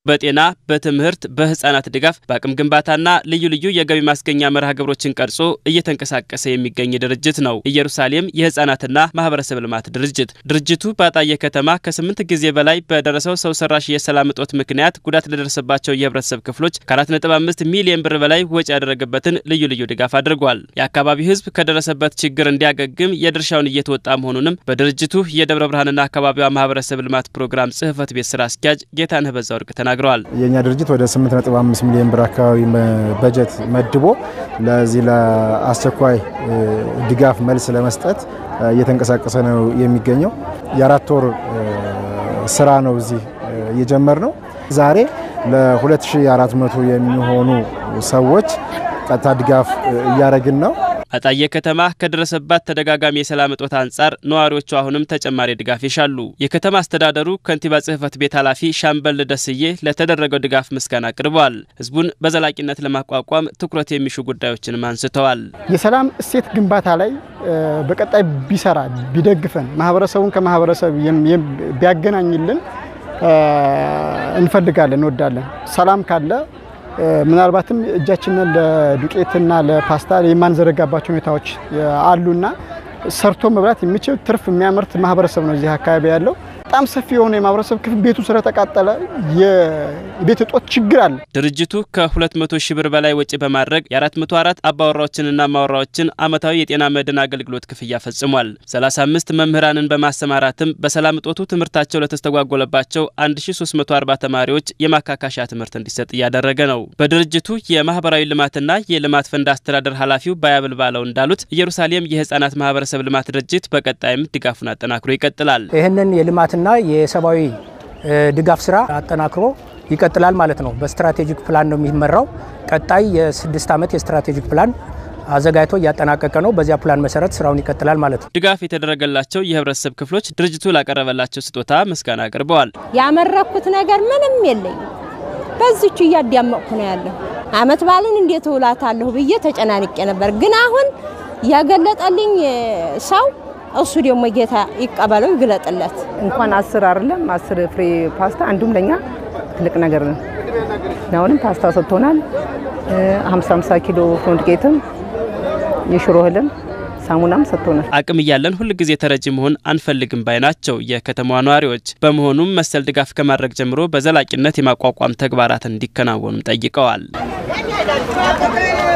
በጤና፣ በትምህርት፣ በህፃናት ድጋፍ፣ በአቅም ግንባታና ልዩ ልዩ የገቢ ማስገኛ መርሃ ግብሮችን ቀርጾ እየተንቀሳቀሰ የሚገኝ ድርጅት ነው ኢየሩሳሌም የህፃናትና ማህበረሰብ ልማት ድርጅት። ድርጅቱ በአጣዬ ከተማ ከስምንት ጊዜ በላይ በደረሰው ሰው ሰራሽ የሰላም እጦት ምክንያት ጉዳት ለደረሰባቸው የህብረተሰብ ክፍሎች ከ4.5 ሚሊዮን ብር በላይ ወጪ ያደረገበትን ልዩ ልዩ ድጋፍ አድርጓል። የአካባቢው ህዝብ ከደረሰበት ችግር እንዲያገግም የድርሻውን እየተወጣ መሆኑንም በድርጅቱ የደብረ ብርሃንና አካባቢዋ ማህበረሰብ ልማት ፕሮግራም ጽህፈት ቤት ስራ አስኪያጅ ጌታነህ በዛወርቅ ተናግረዋል። የእኛ ድርጅት ወደ 8.5 ሚሊዮን ብር አካባቢ በጀት መድቦ ለዚህ ለአስቸኳይ ድጋፍ መልስ ለመስጠት እየተንቀሳቀሰ ነው የሚገኘው። የአራት ወር ስራ ነው እዚህ እየጀመር ነው። ዛሬ ለ2400 የሚሆኑ ሰዎች ቀጥታ ድጋፍ እያደረግን ነው። አጣዬ ከተማ ከደረሰባት ተደጋጋሚ የሰላም እጦት አንጻር ነዋሪዎቹ አሁንም ተጨማሪ ድጋፍ ይሻሉ። የከተማ አስተዳደሩ ከንቲባ ጽህፈት ቤት ኃላፊ ሻምበል ደስዬ ለተደረገው ድጋፍ ምስጋና አቅርበዋል። ህዝቡን በዘላቂነት ለማቋቋም ትኩረት የሚሹ ጉዳዮችንም አንስተዋል። የሰላም እሴት ግንባታ ላይ በቀጣይ ቢሰራ ቢደግፈን፣ ማህበረሰቡን ከማህበረሰብ ቢያገናኝልን እንፈልጋለን፣ እንወዳለን። ሰላም ካለ ምናልባትም እጃችንን ለዱቄትና ለፓስታ የማንዘረጋባቸው ሁኔታዎች አሉና ሰርቶ መብላት የሚችል ትርፍ የሚያመርት ማህበረሰብ ነው እዚህ አካባቢ ያለው። በጣም ሰፊ የሆነ የማህበረሰብ ክፍል ቤቱ ስለተቃጠለ የቤት እጦት ችግር አለ። ድርጅቱ ከ200 ሺህ ብር በላይ ወጪ በማድረግ የ404 አባወራዎችንና ማወራዎችን አመታዊ የጤና መድን አገልግሎት ክፍያ ፈጽሟል። 35 መምህራንን በማሰማራትም በሰላም እጦቱ ትምህርታቸው ለተስተጓጎለባቸው 1340 ተማሪዎች የማካካሻ ትምህርት እንዲሰጥ እያደረገ ነው። በድርጅቱ የማህበራዊ ልማትና የልማት ፈንድ አስተዳደር ኃላፊው ባያብል ባለው እንዳሉት ኢየሩሳሌም የህፃናት ማህበረሰብ ልማት ድርጅት በቀጣይም ድጋፉን አጠናክሮ ይቀጥላል። ይህንን የልማትና የሰብአዊ ድጋፍ ስራ አጠናክሮ ይቀጥላል ማለት ነው። በስትራቴጂክ ፕላን ነው የሚመራው። ቀጣይ የስድስት ዓመት የስትራቴጂክ ፕላን አዘጋጅቶ እያጠናቀቀ ነው። በዚያ ፕላን መሰረት ስራውን ይቀጥላል ማለት ነው። ድጋፍ የተደረገላቸው የህብረተሰብ ክፍሎች ድርጅቱ ላቀረበላቸው ስጦታ ምስጋና አቅርበዋል። ያመረኩት ነገር ምንም የለኝም። በዚቹ እያዳመቅኩ ነው ያለሁ። አመት ባልን እንዴት እውላታለሁ ብዬ ተጨናንቄ ነበር። ግን አሁን ያገለጠልኝ ሰው እሱ ደግሞ ጌታ ይቀበለው ይግለጥለት። እንኳን አስር አይደለም አስር ፍሬ ፓስታ አንዱም ለኛ ትልቅ ነገር ነው። አሁንም ፓስታ ሰጥቶናል። 50 50 ኪሎ ፍሮንት ጌትም የሽሮ እህልም ሳሙናም ሰጥቶናል። አቅም እያለን ሁል ጊዜ ተረጂ መሆን አንፈልግም ባይ ናቸው የከተማዋ ነዋሪዎች። በመሆኑም መሰል ድጋፍ ከማድረግ ጀምሮ በዘላቂነት የማቋቋም ተግባራት እንዲከናወኑም ጠይቀዋል።